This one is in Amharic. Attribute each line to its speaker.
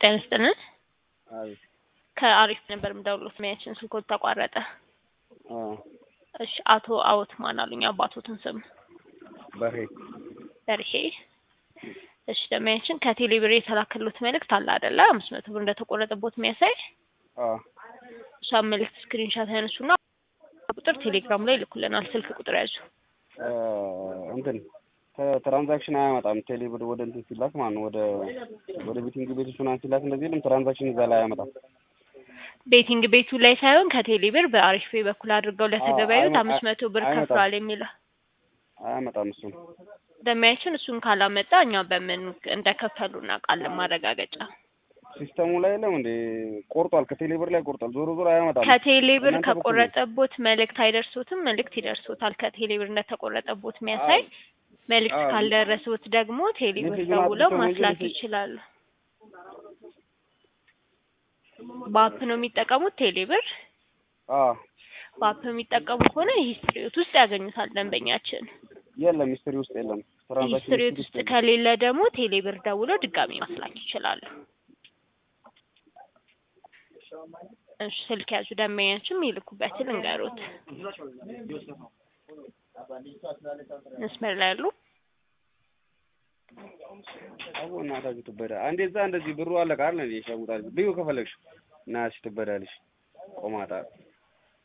Speaker 1: ጤና ይስጥልን።
Speaker 2: አቤት።
Speaker 1: ከአሪፍ ነበር የምደውለው ስሜያችን ስልኮት ተቋረጠ።
Speaker 2: አዎ
Speaker 1: እሺ አቶ አወት ማን አሉኝ? አባቶትን ስም
Speaker 2: በሬ
Speaker 1: በርሄ። እሺ ደሚያችን ከቴሌ ብር የተላከሉት መልእክት አለ አይደለ? አምስት መቶ ብር እንደተቆረጠቦት የሚያሳይ
Speaker 2: አዎ
Speaker 1: እሷን መልእክት ስክሪንሻት ያነሱና ቁጥር ቴሌግራም ላይ ይልኩልናል። ስልክ ቁጥር ያዙ።
Speaker 2: እ እንትን ትራንዛክሽን አያመጣም። ቴሌ ብር ወደ እንትን ሲላክ ማለት ነው ወደ ወደ ቤቲንግ ቤቶች ምናምን ሲላክ እንደዚህ የለም ትራንዛክሽን እዛ ላይ አያመጣም።
Speaker 1: ቤቲንግ ቤቱ ላይ ሳይሆን ከቴሌ ብር በአሪፍ ፔ በኩል አድርገው ለተገበያዩት
Speaker 2: አይመ-
Speaker 1: አምስት መቶ ብር
Speaker 2: አይመጣም።
Speaker 1: ከፍለዋል የሚለው
Speaker 2: አያመጣም እሱን
Speaker 1: ደሚያችን እሱን ካላመጣ እኛ በምን እንደከፈሉ እናውቃለን ማረጋገጫ
Speaker 2: ሲስተሙ ላይ የለም እንዴ ቆርጧል። ከቴሌ ብር ላይ ቆርጧል። ዞሮ ዞሮ አያመጣም።
Speaker 1: ከቴሌ ብር
Speaker 2: እናንተ በኩል ነው።
Speaker 1: ከቆረጠቦት መልእክት አይደርሶትም። መልእክት ይደርሶታል። ከቴሌ ብር እንደተቆረጠቦት የሚያሳይ መልእክት
Speaker 2: አዎ።
Speaker 1: ካልደረሱት ደግሞ ቴሌ ብር
Speaker 2: ሜሴጁን
Speaker 1: ደውለው
Speaker 2: አጥፍተው ነው እንጂ
Speaker 1: ማስላክ
Speaker 2: ሜሴጅ-
Speaker 1: ይችላሉ። በአፕ ነው የሚጠቀሙት ቴሌ ብር።
Speaker 2: አዎ
Speaker 1: በአፕ የሚጠቀሙ ከሆነ ሂስትሪዎት ውስጥ ያገኙታል ደንበኛችን።
Speaker 2: የለም ሚስትሪ ውስጥ የለም። ትራንዛክሽን
Speaker 1: ሂስትሪዎት
Speaker 2: ሂስትሪ
Speaker 1: ውስጥ
Speaker 2: የለም።
Speaker 1: ከሌለ ደግሞ ቴሌ ብር ደውለው ድጋሚ ማስላክ ይችላሉ። እሺ ስልክ ያዙ። ደንበኛችን የሚልኩበትን እንገሩት። መስመር ላይ ያሉ
Speaker 2: አቦ እናታችሁ ትበዳ አንዴ እዛ እንደዚህ ብሩ አለቃ አይደል እንዴ ሸጉጣል ልዩ ከፈለግሽ እና እሺ ትበዳለሽ ቆማጣ